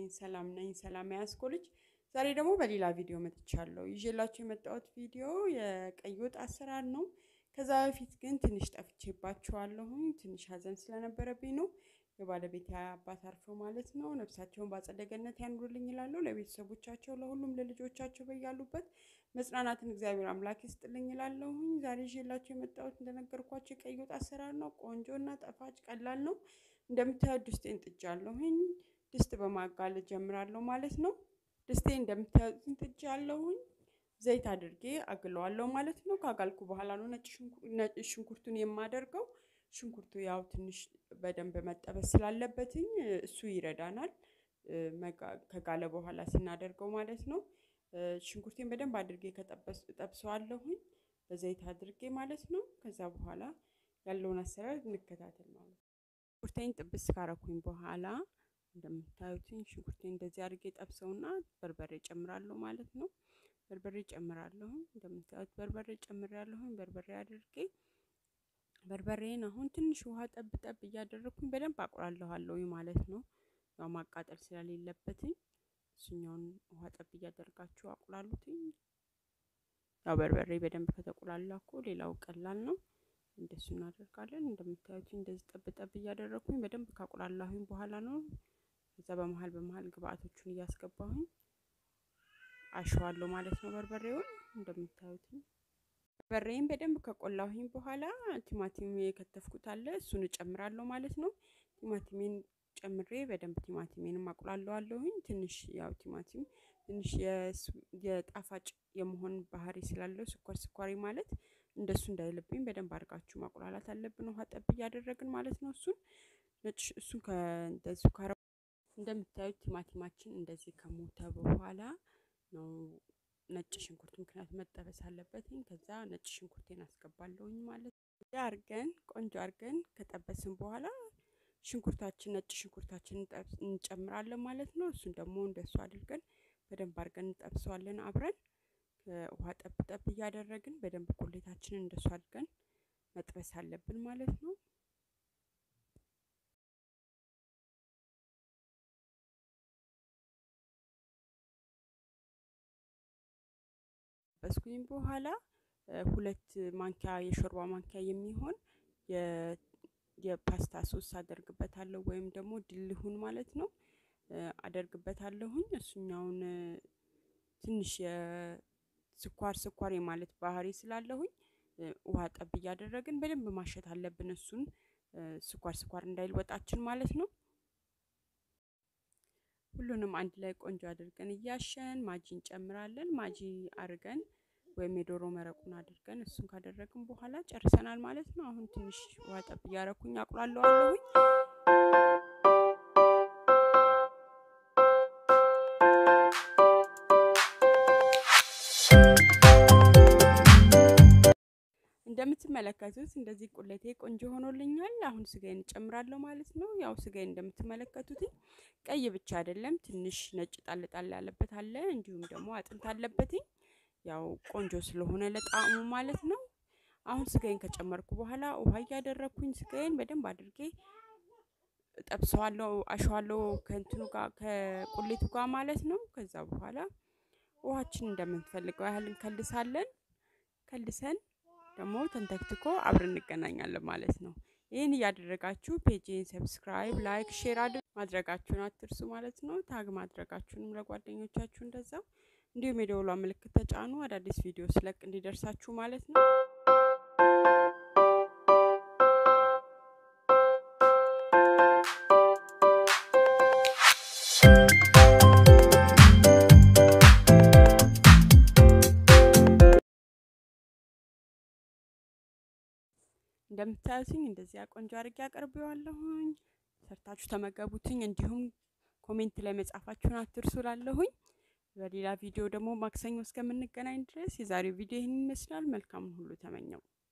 ሰላም ነኝ። ሰላም ያስኮ ልጅ። ዛሬ ደግሞ በሌላ ቪዲዮ መጥቻለሁ። ይዤላችሁ የመጣሁት ቪዲዮ የቀይ ወጥ አሰራር ነው። ከዛ በፊት ግን ትንሽ ጠፍቼባችኋለሁኝ። ትንሽ ሀዘን ስለነበረብኝ ነው። የባለቤት አባት አርፈው ማለት ነው። ነፍሳቸውን በአጸደ ገነት ያኑርልኝ ይላሉ። ለቤተሰቦቻቸው፣ ለሁሉም ለልጆቻቸው በያሉበት መጽናናትን እግዚአብሔር አምላክ ይስጥልኝ ይላለሁኝ። ዛሬ ይዤላችሁ የመጣሁት እንደነገርኳቸው የቀይ ወጥ አሰራር ነው። ቆንጆ እና ጣፋጭ ቀላል ነው። እንደምታዩት ድስቴን ጥጃለሁኝ። ድስት በማጋለጥ ጀምራለሁ ማለት ነው። ድስቴ እንደምታዩት ጥጃለሁኝ። ዘይት አድርጌ አግለዋለሁ ማለት ነው። ካጋልኩ በኋላ ነው ነጭ ሽንኩርቱን የማደርገው። ሽንኩርቱ ያው ትንሽ በደንብ መጠበስ ስላለበትኝ እሱ ይረዳናል፣ ከጋለ በኋላ ስናደርገው ማለት ነው። ሽንኩርቴን በደንብ አድርጌ ከጠብሰዋለሁኝ በዘይት አድርጌ ማለት ነው። ከዛ በኋላ ያለውን አሰራር እንከታተል ማለት ነው። ሽንኩርቴን ጥብስ ካረኩኝ በኋላ እንደምታዩትኝ ሽንኩርቴን እንደዚህ አድርጌ ጠብሰውና በርበሬ ጨምራለሁ ማለት ነው። በርበሬ ጨምራለሁ። እንደምታዩት በርበሬ ጨምራለሁኝ። በርበሬ አድርጌ በርበሬን አሁን ትንሽ ውሃ ጠብ ጠብ እያደረኩኝ በደንብ አቁላለኋለሁ ማለት ነው። ያው ማቃጠል ስለሌለበትኝ እሱኛውን ውሃ ጠብ እያደርጋችሁ አቁላሉትኝ። ያው በርበሬ በደንብ ከተቁላላ እኮ ሌላው ቀላል ነው። እንደሱ እናደርጋለን። እንደምታዩት እንደዚህ ጠብ ጠብ እያደረኩኝ በደንብ ካቁላላሁኝ በኋላ ነው ከዛ በመሀል በመሀል ግብአቶቹን እያስገባሁኝ አሸዋለሁ ማለት ነው። በርበሬውን እንደምታዩት በርበሬን በደንብ ከቆላሁኝ በኋላ ቲማቲም የከተፍኩት አለ እሱን እጨምራለሁ ማለት ነው። ቲማቲሜን ጨምሬ በደንብ ቲማቲሜን አቁላለዋለሁኝ። ትንሽ ያው ቲማቲም ትንሽ የጣፋጭ የመሆን ባህሪ ስላለው ስኳር ስኳሪ ማለት እንደሱ እንዳይልብኝ በደንብ አድርጋችሁ ማቁላላት አለብን። ውሃ ጠብ እያደረግን ማለት ነው። እሱን ነጭ እሱን ከእንደዚሁ ካረ እንደምታዩት ቲማቲማችን እንደዚህ ከሞተ በኋላ ነው ነጭ ሽንኩርት ምክንያት መጠበስ አለበትኝ። ከዛ ነጭ ሽንኩርቴን አስገባለሁኝ ማለት ነው። አርገን ቆንጆ አርገን ከጠበስን በኋላ ሽንኩርታችን ነጭ ሽንኩርታችን እንጨምራለን ማለት ነው። እሱን ደግሞ እንደሱ አድርገን በደንብ አድርገን እንጠብሰዋለን አብረን ውሃ ጠብ ጠብ እያደረግን በደንብ ቁሌታችንን እንደሱ አድርገን መጥበስ አለብን ማለት ነው። በስኩኝ በኋላ ሁለት ማንኪያ የሾርባ ማንኪያ የሚሆን የፓስታ ሶስ አደርግበታለሁ ወይም ደግሞ ድልሁን ማለት ነው አደርግበታለሁኝ። እሱኛውን ትንሽ የስኳር ስኳር የማለት ባህሪ ስላለሁኝ ውሃ ጠብ እያደረግን በደንብ ማሸት አለብን። እሱን ስኳር ስኳር እንዳይልወጣችን ማለት ነው። ሁሉንም አንድ ላይ ቆንጆ አድርገን እያሸን ማጂ እንጨምራለን። ማጂ አድርገን ወይም የዶሮ መረቁን አድርገን እሱን ካደረግን በኋላ ጨርሰናል ማለት ነው። አሁን ትንሽ ውሃ ጠብ እያረኩኝ አቁላለዋለሁኝ። እንደምትመለከቱት እንደዚህ ቁሌቴ ቆንጆ ሆኖልኛል። አሁን ስጋዬን እጨምራለሁ ማለት ነው። ያው ስጋዬን እንደምትመለከቱት ቀይ ብቻ አይደለም፣ ትንሽ ነጭ ጣል ጣል ያለበት አለ፣ እንዲሁም ደግሞ አጥንት አለበትኝ። ያው ቆንጆ ስለሆነ ለጣዕሙ ማለት ነው። አሁን ስጋዬን ከጨመርኩ በኋላ ውሃ እያደረኩኝ ስጋዬን በደንብ አድርጌ ጠብሰዋለሁ፣ አሸዋለሁ ከእንትኑ ጋር ከቁሌቱ ጋር ማለት ነው። ከዛ በኋላ ውሃችን እንደምንፈልገው ያህል እንከልሳለን። ከልሰን ደግሞ ተንተክትኮ አብረን እንገናኛለን ማለት ነው። ይህን እያደረጋችሁ ፔጅን ሰብስክራይብ፣ ላይክ፣ ሼር ማድረጋችሁን አትርሱ ማለት ነው። ታግ ማድረጋችሁንም ለጓደኞቻችሁ እንደዛው እንዲሁም የደወሏ ምልክት ተጫኑ፣ አዳዲስ ቪዲዮ ስለቅ እንዲደርሳችሁ ማለት ነው። እንደምታዩትኝ እንደዚያ ቆንጆ አድርጌ አቀርቤዋለሁኝ። ሰርታችሁ ተመገቡትኝ። እንዲሁም ኮሜንት ላይ መጻፋችሁን አትርሱ ላለሁኝ። በሌላ ቪዲዮ ደግሞ ማክሰኞ እስከምንገናኝ ድረስ የዛሬው ቪዲዮ ይህን ይመስላል። መልካሙን ሁሉ ተመኘው።